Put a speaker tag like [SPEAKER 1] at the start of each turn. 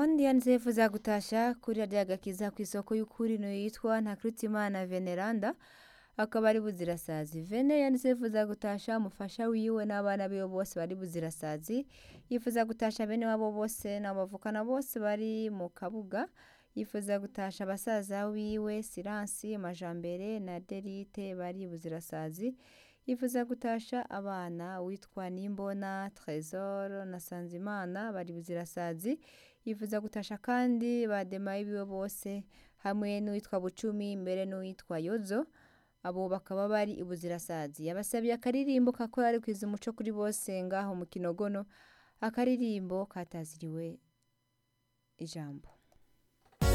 [SPEAKER 1] uwundi yanditse yifuza gutasha kuri radiyo agakiza ku isoko y'ukuri niyo yitwa ntakirutimana veneranda akaba ari buzirasazi vene yanditse yifuza gutasha umufasha wiwe n'abana biwe bose bari buzirasazi yifuza gutasha bene wabo bose n'abavukana bose bari mu kabuga yifuza gutasha abasaza wiwe siransi majambere na derite bari buzirasazi yifuza gutasha abana witwa nimbona tresor na sanzimana bari buzirasazi yifuza gutasha kandi bademaye biwe bose hamwe n'uwitwa bucumi mbere n'uwitwa yozo abo bakaba bari ibuzirasazi yabasabiye akaririmbo kakora ari kwiza umuco kuri bose ngaho mu kinogono akaririmbo kataziriwe ijambo